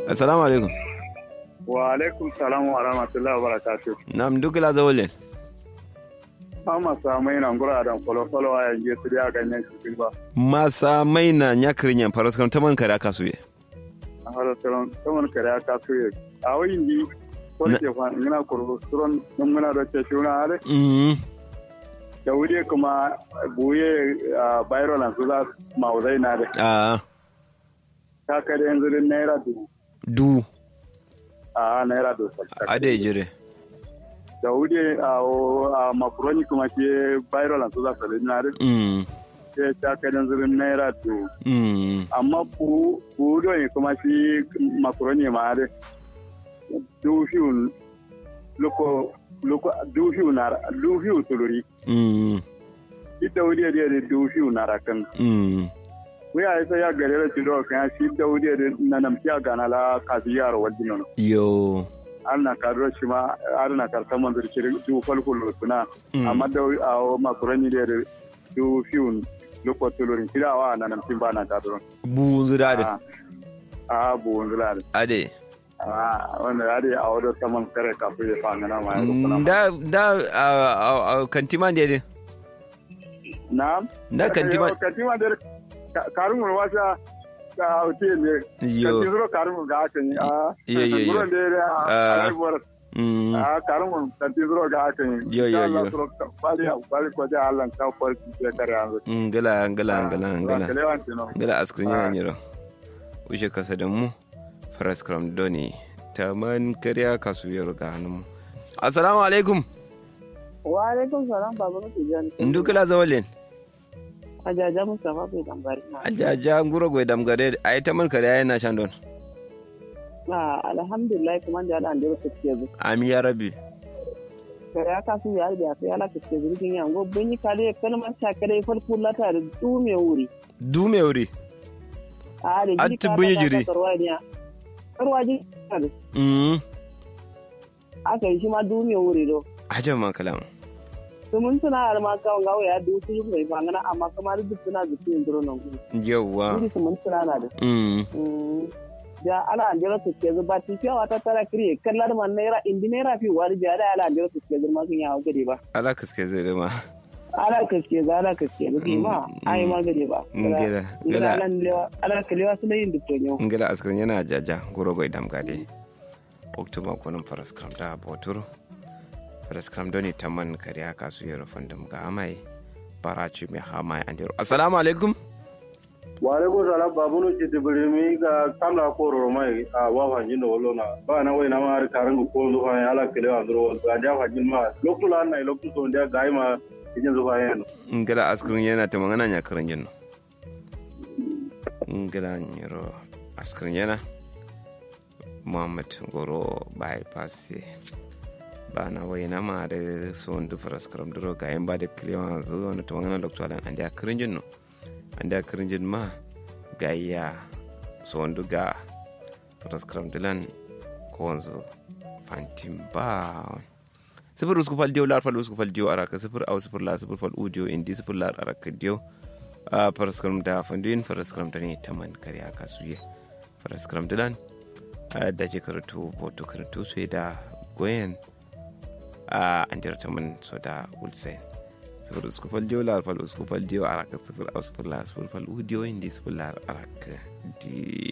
assalamu alaikum wa alaikum salam wa rahmatullahi wa barakatuh nam dukila zawolin ama samai na ngura da kolo kolo a yanzu su da ganyen shi ba masa mai na nyakirin yan faras kan taman kare aka suye a har sauran saman kare aka su yi a wayin ji ko Na- ke fa ngina kurbu suron mun muna da ce shuna hare mm da wuri kuma buye a bayro na su za mauzai na da a ta kare yanzu din naira dubu du a naira dubu ade jire da wuri a a makuroni kuma ke bayro na su za su na da mm ke ta kare yanzu din naira dubu mm amma bu budo ne kuma shi makaroni ma da dufiyu loko loko dufiyu na dufiyu tuluri mm ita wuri da da dufiyu na rakan mm we ai sai ya gare da tiro kan shi da wuri da na nam tiya gana la kasiyar wadino yo an na karo shi ma har na karta man da kiri du falkul suna Mm. amma da a makaroni da da dufiyu loko tuluri kirawa na nam tin ba na karo bu zira da a bu wanzula da ade Ah, wanda ya dai a wadda saman kare kafin ya fa ngana ma ya rukuna. da da a- a- a- kantima ne de Na? da kantima Kantima da karin mun wasa ka hauti ne. yo Kantin zuro karin mun ga haka ne. Ah, Yo, yo, yo. Gurin da ya Ah. a haihuwar. mm Ah, karin mun kantin zuro ga haka ne. Yo, yo, Insha Allah, yo. zuro ka- Bali bali ko da Allah ka farki sai kare yanzu. ngala ngala ngala ngala Kalewan tino. ngala askrin yana nyiro ushe kasa da mu faras kram doni taman kariya kasu yaro ga hannun mu assalamu alaikum wa alaikum salam baba mutu jani ndukila zawalin ajaja mustafa bai dambari na ajaja nguro gwe damgare ay taman kariya yana shan don na alhamdulillah kuma da ala andiro take zu ami ya rabbi kare aka su ya da sai ala take zu kin yango bunyi kale kalman ta kare farko lata da du me wuri dume wuri a da Atti bunyi jiri. karwaniya karwaji mm aka yi shi ma du me wuri do ajan man kalam to mun tuna har ma kawon gawo ya du su mai bangana amma kamar duk suna da cikin duro nan gudu yawa wuri su mun tuna na da mm Mm. da ala andiro take zu ba ti fiyawa ta tara kriye kallar man naira indi naira fi wari biya da ala andiro take zu ma kun yawo gade ba ala kaske zai dama ala kaske za ala kaske da ke ma ai ma gade ba ngela ngala ngela ala lewa ala kalewa su yin dukkan ngela askrin yana jaja nguro gwe damgade oktoba kunun faras kram da boturo faras kram doni taman kariya kasu yaro fandum ga amai barachi mai hamai andiro assalamu alaikum wa alaikum salam babunu ci tibirimi ga kamla ko romai a wa fanjin da wallo na ba na wai na ma har karan ko zo fa ala kele wa dro ga ja fanjin ma loktu la na loktu so ndia ga ma ijin zo fa yan ngela askrin yana ta magana nya karan jinno ngela nyiro askrin yana muhammad goro bypass ba na wai na ma da son du faras kram duro ga yan ba da kliwa zo na ta magana lokto alan andi akrin jinno andi akrin jin ma ga ya son du ga faras kram dilan ko wanzo fantim ba sifir usku fal diyo lar fal usku fal diyo araka sifir aw sifir la sifir fal udiyo indi sifir lar araka diyo a paraskram da fanduin paraskram da ne taman kare aka suye paraskram dilan a da je karatu boto karatu sai da goyen a an jira taman so da ulsen sifir usku fal diyo lar fal usku fal diyo araka sifir aw sifir la sifir fal udiyo indi sifir lar araka diyo